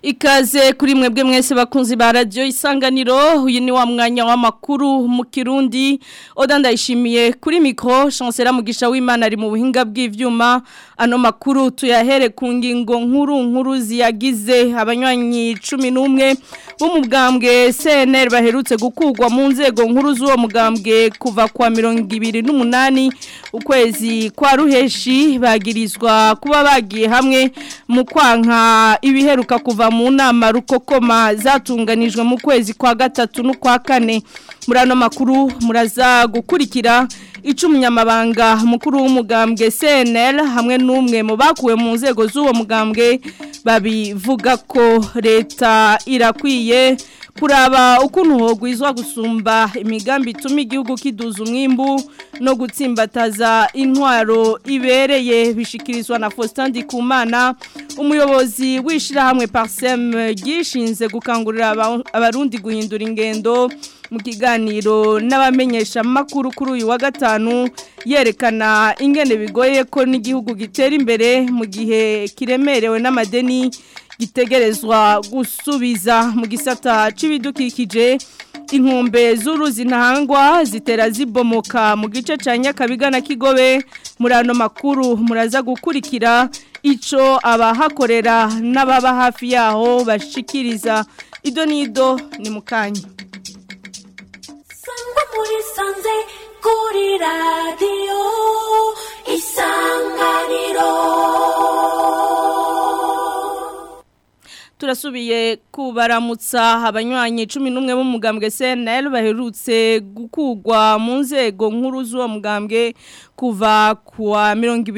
Ikaze kuri mwebwe mwese bakunzi ba radio isanganiro uyu ni wa mwanya w'amakuru mu Kirundi Oda ndayishimiye kuri micro chancellor mugisha w'Imana ari mu buhinga bw'ivyuma ano makuru tuyahere ku ngingo nkuru nkuru ziyagize abanywanyi 11 bo mu bwambwe CNL baherutse gukugwa mu nzego nkuru z'uwo mugambwe kuva kwa 28 ukwezi kwa ruheshi bagirizwa kuba bagiye hamwe mu kwanka ibiheruka kuva mu nama rukokoma zatunganijwe mu kwezi kwa gatatu no kwa kane muri ano makuru muraza gukurikira ico umunyamabanga mukuru w'umugambwe CNL hamwe n'umwe mu bakuwe mu nzego z'uwo mugambwe babivuga ko leta irakwiye kuraba ukuntu hogwizwa gusumba imigambi ituma igihugu kiduza umwimbu no gutsimbataza intwaro ibereye bishikirizwa na Faustin Ndikumana umuyobozi w'ishirahamwe Parsem gishinze gukangurira abarundi guhindura ingendo mu kiganiro n'abamenyesha makuru kuri uyu wa gatanu yerekana ingene bigoye ko n'igihugu gitera imbere mu gihe kiremerewe n'amadeni gitegerezwa gusubiza mu gisata c'ibidukikije inkombe z'uruzi ntangwa zitera zibomoka mu gice ca Nyakabiga na Kigobe muri ano makuru muraza gukurikira ico abahakorera n'ababa hafi yaho bashikiriza ido nido ni mukanya Sangwa muri sanze kuri radio isanganiro turasubiye kubaramutsa abanywanyi 11 bo mugambwe CNL baherutse gukugwa mu nzego nkuru z'uwo mugambwe kuva kuwa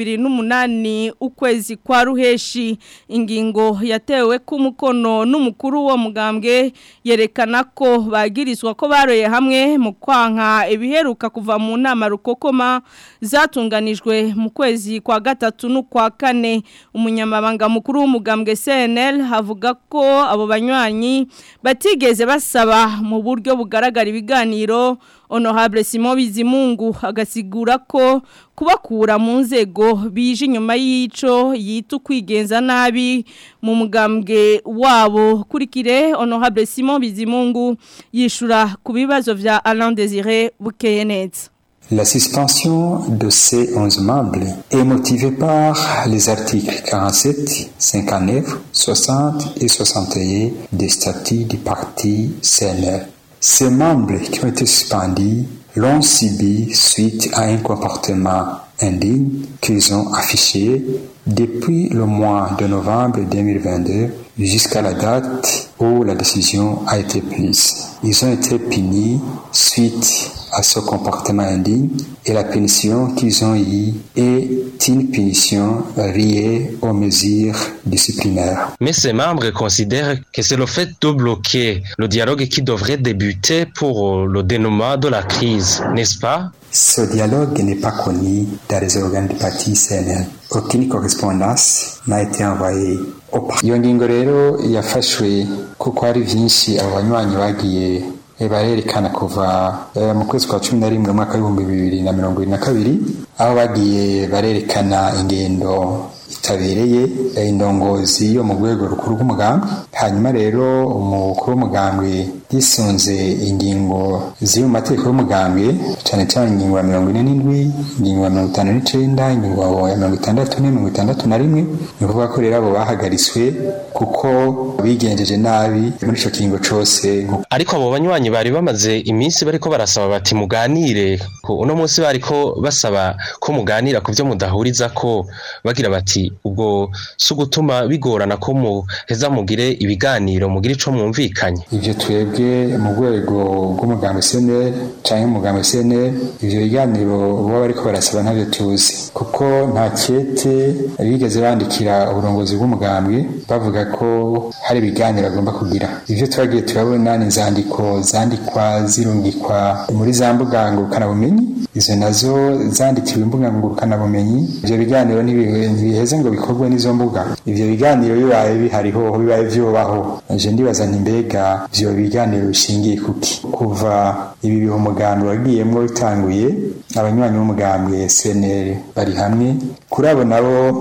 28 ukwezi kwa ruheshi ingingo yatewe ku mukono n'umukuru wo mugambwe yerekana ko bagirizwa ko baroye hamwe mu kwanka ibiheruka kuva mu nama rukokoma zatunganijwe mu kwezi kwa gatatu no kwa kane umunyamabanga mukuru w'umugambwe CNL havuga ko abo banywanyi batigeze basaba mu buryo bugaragara ibiganiro honorable Simon Bizimungu agasigura ko kubakura mu nzego bije inyuma y'ico yita kwigenza nabi mu mugambwe wabo kurikire honorable Simon Bizimungu yishura ku bibazo vya Alain Désiré Bukeyeneza La suspension de ces 11 membres est motivée par les articles 47, 59, 60 et 61 des statuts du parti CNR. Ces membres qui ont été suspendus l'ont subi suite à un comportement indigne qu'ils ont affiché depuis le mois de novembre 2022 jusqu'à la date où la décision a été prise. Ils ont été punis suite à ce comportement indigne et la punition qu'ils ont eue est une punition liée aux mesures disciplinaires. Mais ces membres considèrent que c'est le fait de bloquer le dialogue qui devrait débuter pour le dénouement de la crise, n'est-ce pas Ce dialogue n'est pas connu dans les organes du parti CNL. Aucune correspondance n'a été envoyée au parti. iyo ngingo rero yafashwe kuko hari vyinshi abo banywanyi bagiye barerekana kuva mu kwezi kwa cumi na rimwe mu mwaka w'ibihumbi bibiri na mirongo ibiri na kabiri aho bagiye barerekana ingendo itabereye indongozi yo mu rwego rukuru rw'umugambwe hanyuma rero umukuru w'umugambwe yisunze ingingo ziri mu mategeko y'umugambwe cyane cyane ingingo ya mirongo ine n'indwi ingingo ya mirongo itanu n'icenda ingingo ya mirongo itandatu ne mirongo itandatu na rimwe ni ukuvuga ko rero abo bahagaritswe kuko bigenjeje nabi muri ico kiringo cose ariko abo banywanyi bari bamaze iminsi bariko barasaba bati muganire uno munsi bariko basaba ko muganira ku byo mudahuriza ko bagira bati ubwo si ugutuma bigorana ko muheza mugire ibiganiro mugire ico mwumvikanye ivyo twebwe mu rwego rw'umugambi CNL canke umugambi CNL ivyo biganiro baba bariko barasaba ntavyo tuzi kuko nta kete bigeze bandikira uburongozi bw'umugambi bavuga ko hari ibiganiro agomba kugira ivyo twagiye turabona ni inzandiko zandikwa zirungikwa muri za mbuga ngurukanabumenyi izo nazo zandikiwe imbuga ngurukanabumenyi ivyo biganiro ntibiheze ngo bikorwe n'izo mbuga ivyo biganiro bibaye bihariho bibaye vyobaho je ndibaza nti mbega ivyo biganiro bishingiye kuki kuva ibi bihe umugambi wagiyemwo bitanguye abanywanyi b'umugambwe CNL bari hamwe kuri abo nabo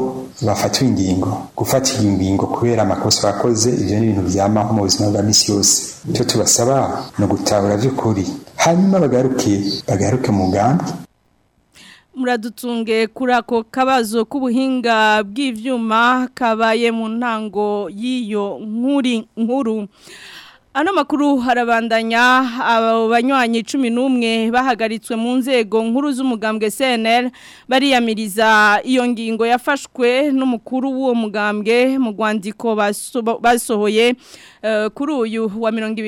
bafatiwe ingingo gufatira ingingo kubera amakosa bakoze ivyo ni ibintu vyamaho mu buzima bwa misi yose icyo tubasaba ni ugutahura vy'ukuri hanyuma bagaruke bagaruke mu mugambi muradutunge kuri ako kabazo k'ubuhinga bw'ivyuma kabaye mu ntango y'iyo nkuri nkuru Ano makuru harabandanya abo banywanyi 11 bahagaritswe mu nzego nkuru z'umugambwe CNL bariyamiriza iyo ngingo yafashwe n'umukuru w'uwo mugambwe mu rwandiko basohoye uh, kuri uyu wa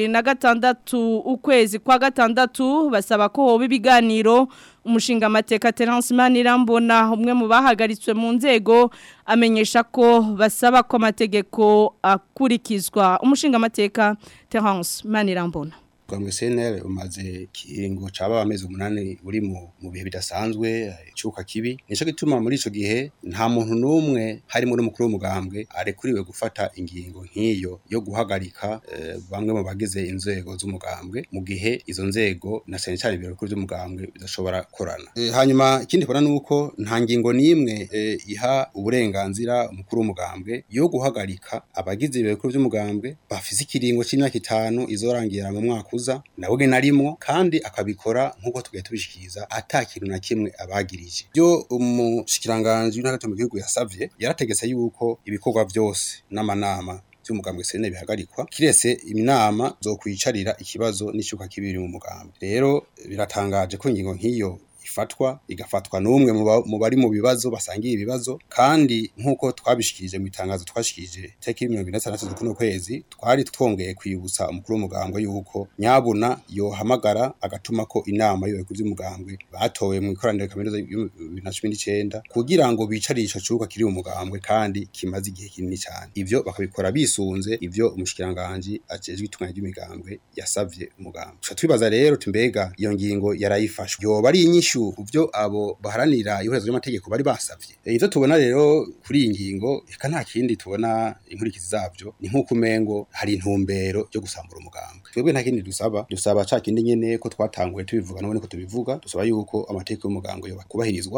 2026 ukwezi kwa gatandatu basaba ko hoba ibiganiro umushinga amateka Terence Manirambona umwe mu bahagaritswe mu nzego amenyesha ko basaba ko amategeko akurikizwa umushinga amateka Terence Manirambona Kwa CNL umaze kiringo caba amezi umunani uri mu mu bihe bidasanzwe icuka kibi nico gituma muri ico gihe nta muntu numwe hari muri mukuru w'umugambwe arekuriwe gufata ingingo nk'iyo yo guhagarika eh, bamwe mu bagize inzego z'umugambwe mu gihe izo nzego na cyane cyane ibiro bikuru by'umugambwe bidashobora korana eh, hanyuma ikindi kora nuko nta ngingo nimwe eh, iha uburenganzira umukuru w'umugambwe yo guhagarika abagize ibiro bikuru by'umugambwe bafise ikiringo c'imyaka itanu izorangira mu mwaka kuza nawe narimo kandi akabikora nkuko tugiye tubishikiriza ata kintu na kimwe abagirije byo umushikiranganje w'intara mu gihugu yasavye yarategetse yuko ibikorwa byose n'amanama by'umugambwe sene bihagarikwa kirese iminama zo kwicarira ikibazo n'ishyuka kibiri mu mugambwe rero biratangaje ko ingingo nk'iyo ifatwa igafatwa n'umwe mu bari mu bibazo basangiye ibibazo kandi nk'uko twabishikirije mu itangazo twashikirije teki mirongo ine n'atandatu z'ukuno kwezi twari twongeye kwibutsa umukuru w'umugambwe yuko nyabuna yohamagara agatuma ko inama y'ubuyobozi by'umugambwe batowe mu ikoraniro kaminuza bibiri na cumi n'icenda kugira ngo bicare ico kibuga kiri mu mugambwe kandi kimaze igihe kinini cyane ivyo bakabikora bisunze ivyo umushikiranganji ajejwe itunganya ry'imigambwe yasavye umugambwe tuca twibaza rero tumbega iyo ngingo yarayifashwe yoba ari inyishu uvyo abo baharanira ihurezo ry'amategeko bari basavye ivyo tubona rero kuri iyi ngingo eka nta kindi tubona inkurikizi zavyo ni nk'uko umengo hari intumbero yo gusambura umugambwe twebwe nta kindi dusaba dusaba ca kindi nyene ko twatanguye tubivuga none ko tubivuga dusaba yuko amategeko y'umugambwe yoba kubahirizwa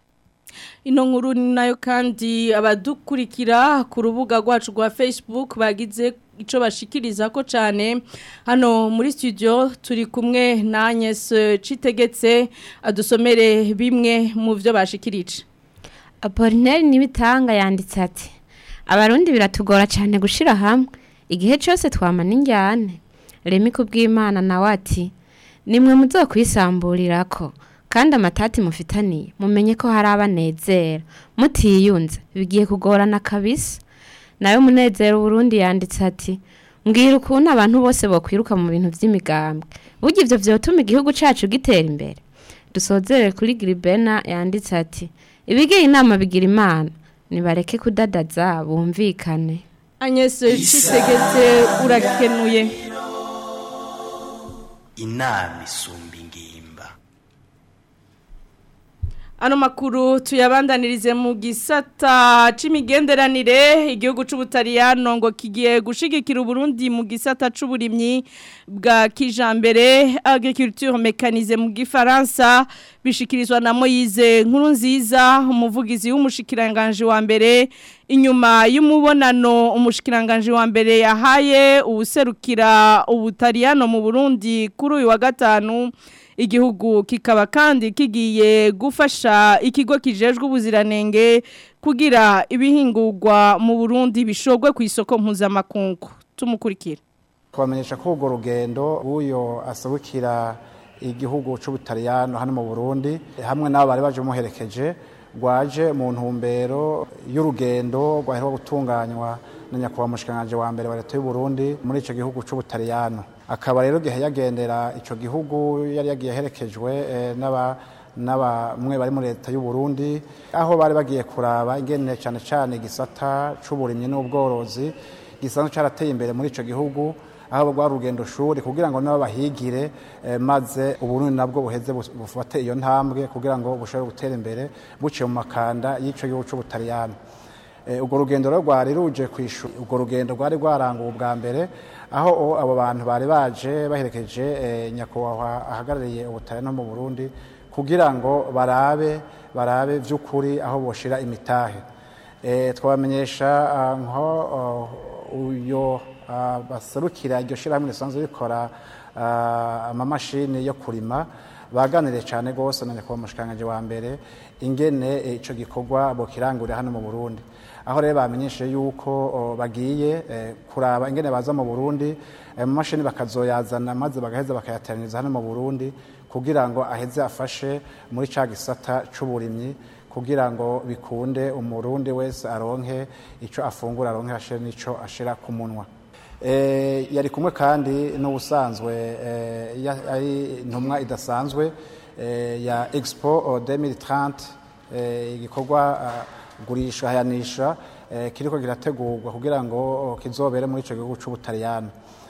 ino nkuru ni nayo kandi abadukurikira ku rubuga rwacu rwa Facebook bagize ico bashikiriza ko cyane hano muri studio turi kumwe na Agnes Citegetse adusomere bimwe mu byo bashikirije Apollinaire nibitanga yanditse ati Abarundi biratugora cyane gushira hamwe igihe cyose twamana injyane Remi kubw'Imana nawe ati nimwe muzokwisamburira ko kandi amatati mufitaniye mumenye ko hari abanezera mutiyunze bigiye kugorana kabisa nayo munezero Burundi yanditse ati mbwira ukuntu abantu bose bakwiruka mu bintu by'imigambwe burya ivyo vyotuma igihugu cacu gitera imbere dusozere kuri Gribena yanditse ati ibigiye inama bigira imana nibareke kudadaza bumvikane Agnes Citegetse urakenuye inama isumba ingimba Ano makuru tuyabandanirize mu gisata c'imigenderanire igihugu c'ubutariyano ngo kigiye gushigikira Burundi mu gisata c'uburimyi bwa kijambere agriculture mécanisée mu gifaransa bishikirizwa na Moise nkuru nziza umuvugizi w'umushikiranganje wa mbere inyuma y'umubonano umushikiranganje wa mbere yahaye ubuserukira ubutariyano mu Burundi kuri uyu wa gatanu igihugu kikaba kandi kigiye gufasha ikigo kijejwe ubuziranenge kugira ibihingurwa mu Burundi bishogwe ku isoko mpuzamakungu tumukurikira kubamenyesha ko urwo rugendo rw'uyo asabukira igihugu cy'ubutaliyano hano mu burundi hamwe n'abo bari baje muherekeje rwaje mu ntumbero y'urugendo rwaherewe gutunganywa na nyakubahwa mushikiranganji wa mbere wa leta y'u Burundi muri ico gihugu c'ubutaliyano akaba rero gihe yagendera ico gihugu yari yagiye aherekejwe eh, n'aba n'abamwe bari muri leta y'u Burundi aho bari bagiye kuraba ingene cyane cyane gisata c'uburimyi n'ubworozi gisanzwe carateye imbere muri ico gihugu aho rwa rugendo shuri kugira ngo nabo bahigire eh, maze uburundi nabwo buheze bufate iyo ntambwe kugira ngo bushobore gutera imbere buciye mu makanda y'ico gihugu c'ubutaliyano urwo rugendo rero rwari ruje kwishyura urwo rugendo rwari rwaranguwe ubwa mbere aho abo bantu bari baje baherekeje nyakubahwa ahagarariye ubutare no mu burundi kugira ngo barabe barabe by'ukuri aho boshira imitahe Eh, twabamenyesha ah, nko oh, uyo ah, baserukira iryo shyirahamwe risanzwe rikora ah, amamashini yo kurima baganiriye cyane rwose na nyakubahwa umushikiranganji wa mbere ingene eh, ico gikorwa bokirangurira hano mu Burundi aho rero bamenyesheje yuko oh, bagiye eh, kuraba ingene baza mu Burundi ayo mamashini bakazoyazana maze bagaheza bakayateraniriza hano mu Burundi kugira ngo aheze afashe muri ca gisata c'uburimyi kugira ngo bikunde umurundi wese aronke ico afungura aronke ashire n'ico ashira ku munwa Eh, yari kumwe kandi n'ubusanzwe eh, ya- ari intumwa idasanzwe eh, ya expo oh, 2030 eh, igikorwa ah, gurisha hayanisha eh, kiriko kirategurwa kugira ngo oh, kizobere muri ico gihugu c'ubutaliyano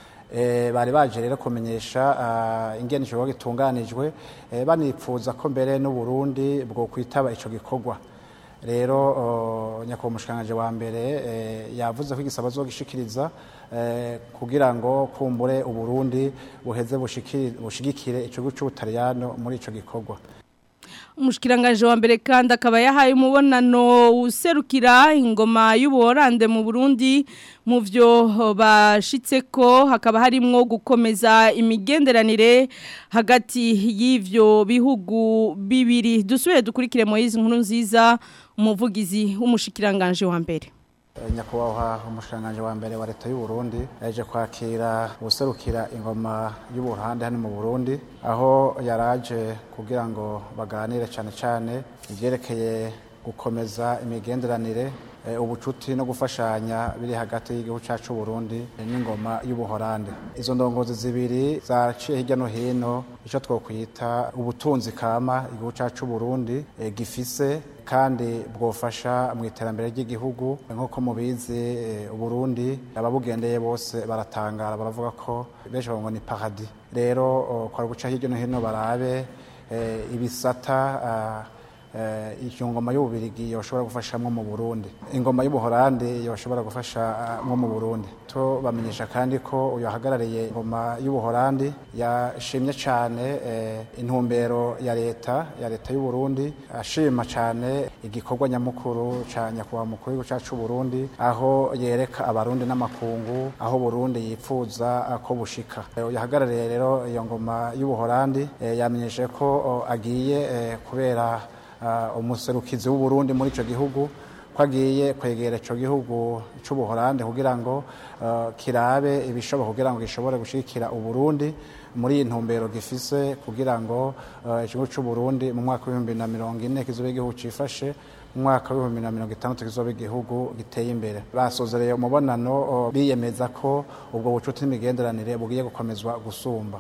Eh, bari baje rero kumenyesha ah, ingene ico gikorwa gitunganijwe eh, banipfuza ko mbere n'uburundi bwo kwitaba ico gikorwa rero oh, nyakubahwa umushikiranganji wa mbere eh, yavuze ko igisabo azogishikiriza eh, kugira ngo kumbure uburundi buheze bushikiri- bushigikire ico gihugu c'ubutaliyano muri ico gikorwa Umushikiranganje wa mbere kandi akaba yahaye umubonano userukira ingoma y'ubuhorande mu Burundi mu vyo bashitse ko hakaba harimwo gukomeza imigenderanire hagati y'ivyo bihugu bibiri dusubire dukurikire Moise nkuru nziza umuvugizi w'umushikiranganje wa mbere Eh, nyakubahwa umushikiranganji wa mbere wa leta y'u Burundi yaje kwakira userukira ingoma y'uburuhande hano mu Burundi aho yaraje kugira ngo baganire cyane cyane ivyerekeye gukomeza imigenderanire eh, ubucuti no gufashanya biri hagati y'igihugu cyacu Burundi eh, n'ingoma y'ubuhorande izo ndongozi zibiri zaciye hirya no hino ico twokwita ubutunzi kama igihugu cyacu Burundi eh, gifise kandi bwofasha mu iterambere ry'igihugu nk'uko mubizi eh, uburundi ababugendeye bose baratangara baravuga ko benshi bavuga ngo ni paradis rero oh, kwari guca hirya no hino barabe eh, ibisata ah, eh, iyo ngoma y'ububirigi yoshobora gufashamwo mu Burundi ingoma y'ubuholandi yoshobora gufasha mwo mu Burundi to bamenyesha kandi ko uyu ahagarariye ingoma y'ubuholandi yashimye cyane eh, intumbero ya leta ya leta y'u Burundi ashima cyane igikorwa nyamukuru ca nyakubahwa mukuru w'igihugu cacu Burundi aho yereka abarundi n'amakungu aho Burundi yipfuza ah, ko bushika Eh, uyu ahagarariye rero iyo ngoma y'ubuholandi eh, yamenyeshe ko oh, agiye eh, kubera uh, umuserukizi w'u Burundi muri ico gihugu ko agiye kwegera ico gihugu c'ubuholande kugira ngo uh, kirabe ibishoboka kugira ngo gishobore gushigikira u Burundi muri iyi ntumbero gifise kugira ngo uh, igihugu c'u Burundi mu mwaka w'ibihumbi na mirongo ine kizobe igihugu cifashe mu mwaka w'ibihumbi na mirongo itandatu kizobe igihugu giteye imbere basozereye umubonano uh, biyemeza ko ubwo bucuti n'imigenderanire bugiye gukomezwa gusumba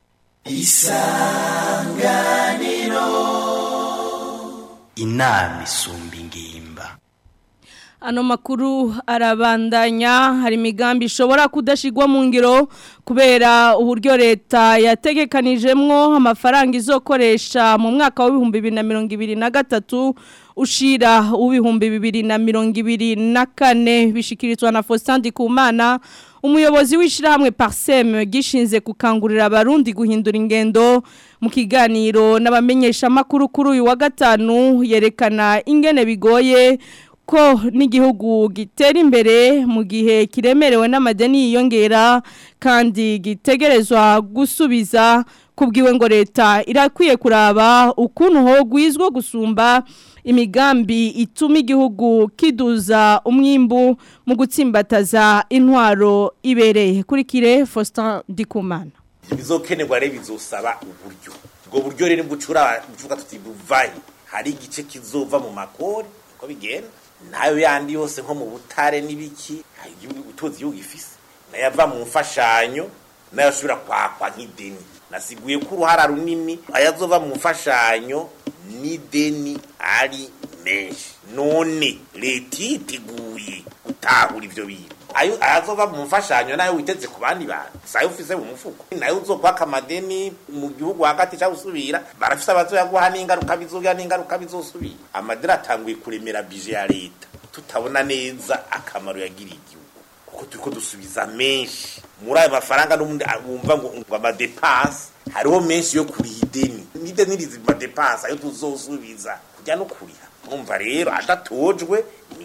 inama isumba ingimba Ano makuru arabandanya hari imigambi ishobora kudashigwa mu ngiro kubera uburyo leta yategekanijemwo amafaranga izokoresha mu mwaka w'ibihumbi bibiri na mirongo ibiri na gatatu ushira uw'ibihumbi bibiri na mirongo ibiri na kane bishikirizwa na Faustin Ndikumana umuyobozi w'ishirahamwe Parsem gishinze gukangurira abarundi guhindura ingendo mu kiganiro n'abamenyesha makuru kuri uyu wa gatanu yerekana ingene bigoye ko n'igihugu gitera imbere mu gihe kiremerewe n'amadeni yiyongera kandi gitegerezwa gusubiza kubwiwe ngo leta irakwiye kuraba ukuntu hogwizwa gusumba imigambi ituma igihugu kiduza umwimbu mu gutsimbataza intwaro ibereye kurikire Faustin Ndikumana bizokenerwa rero bizosaba uburyo ubwo buryo rero bucura bucuka tuti buvaye hari igice kizova mu makori uko bigenda nayo yandi yose nko mu butare n'ibiki utozi igihugu ifise nayo ava mu mfashanyo nayo ashobora kwakwa nk'ideni nasiguye ko uruhara runini ayazova mu mfashanyo n'ideni ari menshi none leta yiteguye gutahura ivyo bintu ayo ayazova mu mfashanyo nayo witeze ku bandi bantu sayo ufise mu mufuko nayo uzokwaka amadeni mu gihugu hagati cyangwa usubira barafise abazoyaguha n'ingaruka bizogira n'ingaruka bizosubira amadeni atanguye kuremera bije ya leta tutabona neza akamaro yagiriye igihugu kuko turiko dusubiza menshi muri ayo mafaranga n'ubundi wumva ngo ngo amadepanse hariho menshi yo kuriha ideni n'ideni rizi amadepanse ayo tuzosubiza kujya no kuriha mwumva rero adatojwe ni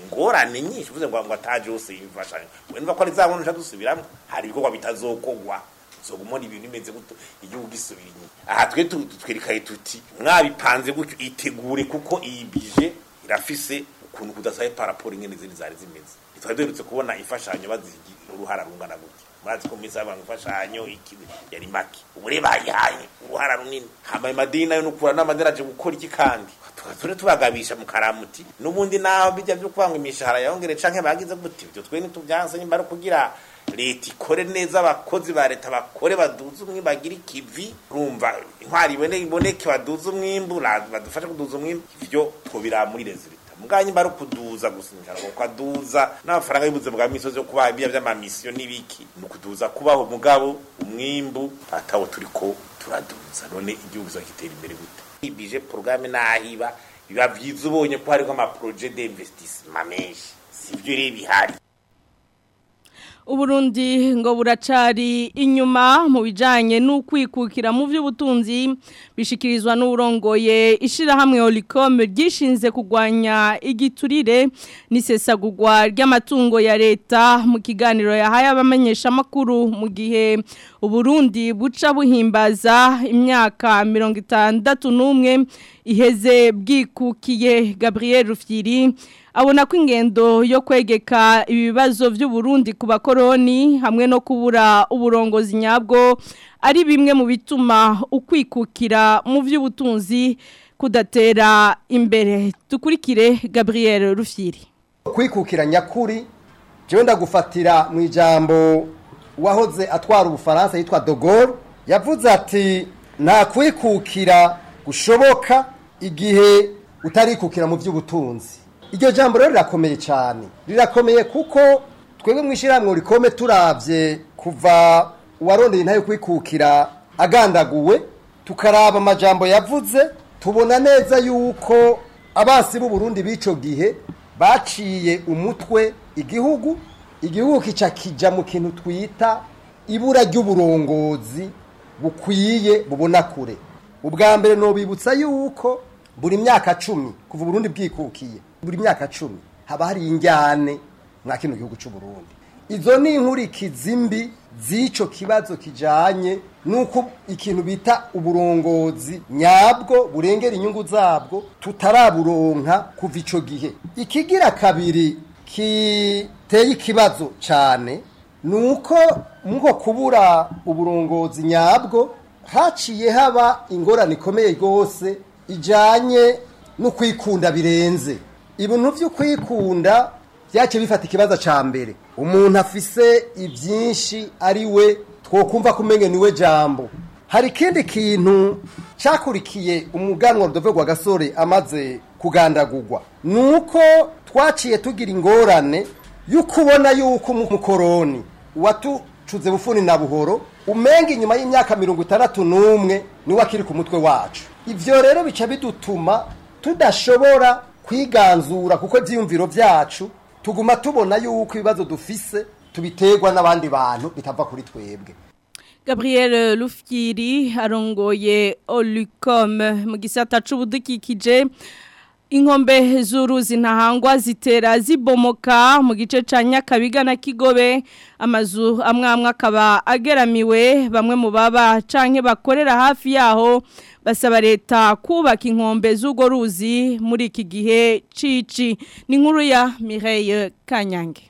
ingorane nyinshi uvuze ngo ngo ataje hose yimfashanyo wenda ko ari za nkono dusubiramo hari ibikorwa bitazokogwa zogumona ibintu bimeze gutyo igihugu gisubira inyuma aha twe tu- twerekaye tuti mwabipanze gutyo itegure kuko iyi bije irafise ukuntu kudasaye paraporo ingene izindi zari zimeze twari duherutse kubona imfashanyo bazigira uruhara rungana gutya murazi ko misi abantu imfashanyo iki yari make ubu rero bayihaye uruhara runini hamaye madini nayo nukura n'amadini aje gukora iki kandi turi tubagabisha mu karamuti n'ubundi naho bijya byo kwanga imishahara yongere canke bagize gute ibyo twe ntitubyanse nyimba ari kugira leta ikore neza abakozi ba leta bakore baduze umwimbu bagire ikivi urumva intwari ibone iboneke baduze umwimbu la- badufashe kuduza umwimbu ivyo twobira muri rezilita muganye mba ari ukuduza gusa imishahara kuko aduza n'amafaranga y'ubuze bwa misozi yo kubaha ibiya vy'amamisiyo n'ibiki ni ukuduza kubaho mugabo umwimbu atawo turiko turaduza none igihugu kizagitera imbere gute ibije porogaramu nahiba biba vyiza ubonye ko hariho amaproje d'investissement menshi sivyo rero bihari Uburundi ngo buracari inyuma mu bijanye n'ukwikukira mu by'ubutunzi bishikirizwa n'urongoye ishirahamwe Olicom ryishinze kugwanya igiturire n'isesagurwa ry'amatungo ya leta mu kiganiro yahaye abamenyesha makuru mu gihe Uburundi buca buhimbaza imyaka 61 iheze bwikukiye Gabriel Rufyiri abona ko ingendo yo kwegeka ibibazo by'uburundi ku bakoroni hamwe no kubura uburongozi nyabwo ari bimwe mu bituma ukwikukira mu by'ubutunzi kudatera imbere dukurikire Gabriel Rufyiri kwikukira nyakuri jewe ndagufatira mu ijambo wahoze atwara ubufaransa yitwa de Gaulle yavuze ati nta kwikukira gushoboka igihe utarikukira mu by'ubutunzi iryo jambo rero rirakomeye cyane rirakomeye kuko twebwe mu ishyirahamwe rikome turabye kuva uwarondeye intayo kwikukira agandaguwe tukaraba amajambo yavuze tubona neza yuko abasi b'uburundi b'ico gihe baciye umutwe igihugu igihugu kica kija mu kintu twita ibura ry'uburongozi bukwiye bubona kure ubwa mbere nobibutsa yuko buri myaka cumi kuva uburundi bwikukiye buri myaka cumi haba hari injyane mwa kino gihugu c'uburundi izo ni inkurikizi mbi z'ico kibazo kijanye nuko ikintu bita uburongozi nyabwo burengera inyungu zabwo tutaraburonka kuva ico gihe ikigira kabiri kiteye ikibazo cane nuko muko kubura uburongozi nyabwo haciye haba ingorane ikomeye rwose ijanye no kwikunda birenze ibintu vyo kwikunda byace bifata ikibazo ca mbere umuntu afise ivyinshi ari we twokumva kumenya niwe jambo hari ikindi kintu cakurikiye umuganwa Rudove rwa gasore amaze kugandagurwa nuko twaciye tugira ingorane y'ukubona yuko umukoroni watucuze bufuni na buhoro umenga inyuma y'imyaka mirongo itandatu n'umwe niwe akiri ku mutwe wacu ivyo rero bica bidutuma tudashobora kwiganzura kuko ivyiyumviro vyacu tuguma tubona yuko ibibazo dufise tubiterwa n'abandi bantu bitava kuri twebwe Gabriel Lufkiri arongoye Olicom mu gisata c'ubudukikije inkombe z'uruzi ntahangwa zitera zibomoka mu gice ca Nyakabiga na Kigobe amazu amwe amwe akaba ageramiwe bamwe mu baba canke bakorera hafi yaho basaba leta kubaka inkombe z'ugo ruzi muri iki gihe cici ni nkuru ya Mireille Kanyange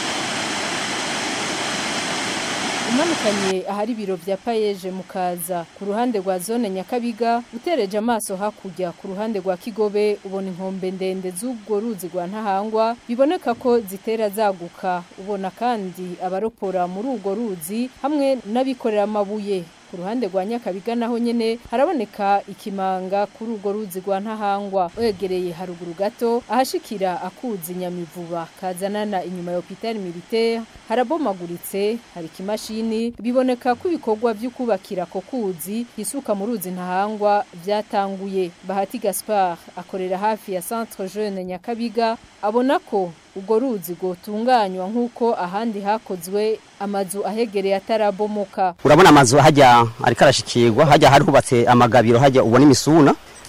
umanukanye ahari ibiro vya payeje mukaza ku ruhande rwa zone nyakabiga utereje amaso hakurya ku ruhande rwa kigobe ubona inkombe ndende z'ubwo ruzi rwa ntahangwa biboneka ko zitera zaguka ubona kandi abaropora muri urwo ruzi hamwe n'abikorera amabuye ku ruhande rwa nyakabiga naho nyene haraboneka ikimanga kuri urwo ruzi rwa ntahangwa wegereye haruguru gato ahashikira akuzi nyamivuba kazanana inyuma ya hopitali militaire harabomaguritse hari ikimashini biboneka ko ibikorwa vyo kubakira ko kuzi hisuka mu ruzi ntahangwa vyatanguye bahati gaspard akorera hafi ya centre jeune nyakabiga abona ko ubwo ruzi gotunganywa nk'uko ahandi hakozwe amazu ahegereye atarabomoka urabona amazu hajya ariko arashikirwa hajya hari hubatse amagabiro hajya ubona imisuna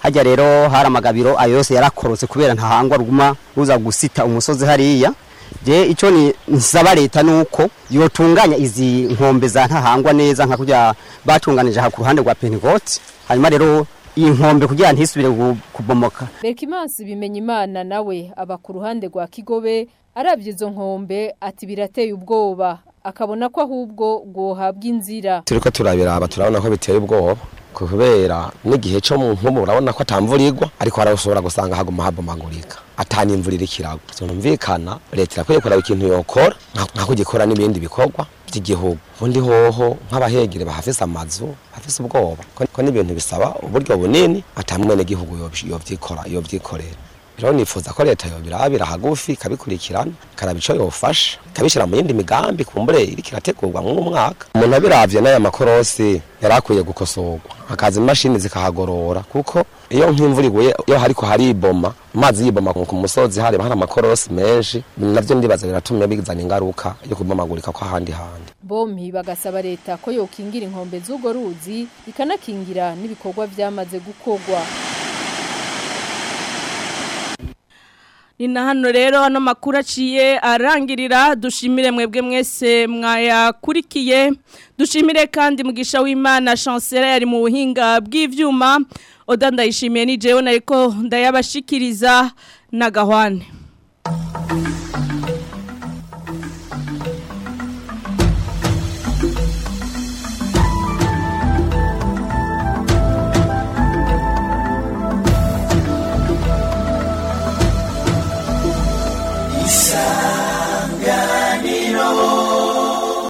hajya rero hari amagabiro ayo yose yarakorotse kubera ntahangwa ruguma ruza gusita umusozi hariya je ico ni nsaba leta nuko yotunganya izi nkombe za ntahangwa neza nka kurya batunganije aha ku ruhande rwa Pentecote hanyuma rero iyi nkombe kugira ntisubire gu- kubomoka Berkimansi bimenya imana nawe aba ku ruhande rwa Kigobe arabye izo nkombe ati birateye ubwoba akabona ko ahubwo rwohabwa inzira turiko turabiraba turabona ko biteye ubwoba kubera n'igihe cyo mu nkubu urabona ko atamvura igwa ariko harashobora gusanga haguma habomagurika atani imvura iri kiragwa tunumvikana leta irakwiye kuraba ikintu yokora nka- nka kugikora n'ibindi bikorwa by'igihugu ubundi hoho nk'abahegere bahafise amazu bafise ubwoba ko ko n'ibintu bisaba uburyo bunini atamwe n'igihugu yovyikora yovyikorera rero nifuza ko leta yobirabira hagufi ikabikurikirana ikaraba ico yofasha ikabishira mu yindi migambi kumbure iriko irategurwa mw'uwo mwaka umuntu abiravye n'aya makorosi yari akwiye gukosorwa hakaza imashini zikahagorora kuko iyo nk'imvura iguye iyo hariko hariboma amazi yiboma ku musozi hareba hari amakorosi menshi navyo ndibaza biratumye bizana ingaruka yo kubomagurika kw'ahandi handi bompi bagasaba leta ko yokingira inkombe z'urwo ruzi ikanakingira n'ibikorwa vyamaze gukorwa ni na hano rero ano makuru aciye arangirira dushimire mwebwe mwese mwayakurikiye dushimire kandi mugisha w'imana chancela yari mu buhinga bw'ivyuma oda ndayishimiye ni jewe nariko ndayabashikiriza na gahwane